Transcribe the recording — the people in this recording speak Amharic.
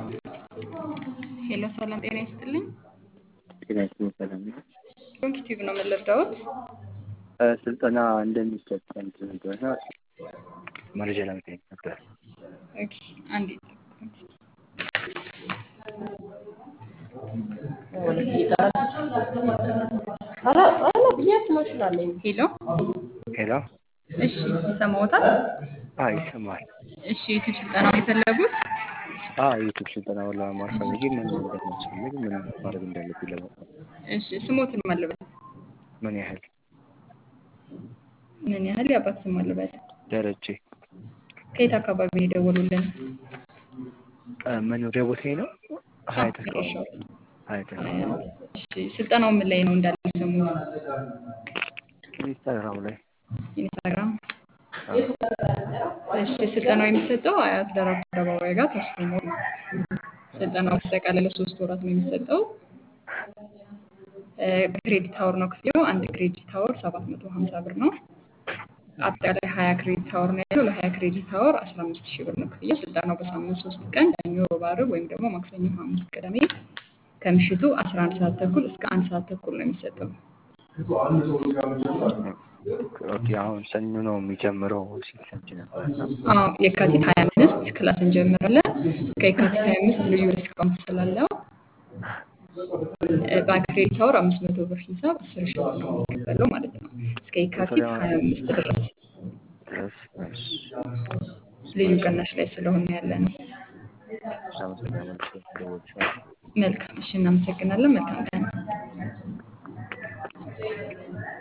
ሄሎ ሰላም ጤና ይስጥልኝ። ጤና ይስጥልኝ። ሰላም ነው። ዶንኪ ቲዩብ ነው የምንረዳዎት? ስልጠና እንደሚሰጥ እንትን እንደሆነ መረጃ ለመጠየቅ ነበር። ኦኬ አንዴ ሄሎ ሄሎ። እሺ ይሰማዎታል? አዎ ይሰማል። እሺ የዩቲዩብ ስልጠና ነው የፈለጉት? አዎ የዩቱብ ስልጠናውን ለመማር ፈልጌ ምን እንደሚያስፈልግ ምን ማድረግ እንዳለብኝ ለማወቅ እሺ ስሞትን ማለበት ምን ያህል ምን ያህል የአባት ስም አለበት? ደረጀ ከየት አካባቢ ነው የደወሉልን? መኖሪያ ቦታዬ ነው ሀያት አካባቢ መድረሻው? ሀያት አካባቢ እሺ ስልጠናው ምን ላይ ነው እንዳለ የሰሙት? ኢንስታግራም ላይ ኢንስታግራም እሺ ስልጠናው የሚሰጠው አያት ደራርቱ አደባባይ ጋር ተስፎ ሞል ነው። ስልጠናው በአጠቃላይ ለሶስት ወራት ነው የሚሰጠው። በክሬዲት አወር ነው ክፍያው። አንድ ክሬዲት አወር ሰባት መቶ ሀምሳ ብር ነው። አጠቃላይ ሀያ ክሬዲት አወር ነው ያለው። ለሀያ ክሬዲት አወር አስራ አምስት ሺህ ብር ነው ክፍያው። ስልጠናው በሳምንት ሶስት ቀን ሰኞ፣ ሮብ፣ ዓርብ ወይም ደግሞ ማክሰኞ፣ ሐሙስ፣ ቅዳሜ ከምሽቱ አስራ አንድ ሰዓት ተኩል እስከ አንድ ሰዓት ተኩል ነው የሚሰጠው። ኦኬ አሁን ሰኞ ነው የሚጀምረው ሲል ሰምቼ ነበር። አዎ የካቲት ሀያ አምስት ክላስ እንጀምራለን። እስከ የካቲት ሀያ አምስት ልዩ ዲስካውንት ስላለው በክሬዲት አወር አምስት መቶ ብር ሂሳብ አስር ሺህ ብር ነው የሚከፈለው ማለት ነው። እስከ የካቲት ሀያ አምስት ድረስ ድረስ እሺ፣ ልዩ ቅናሽ ላይ ስለሆነ ያለ ነው። አመሰግናለሁ። ሰዎች መልካም እሺ፣ እናመሰግናለን። መልካም ቀን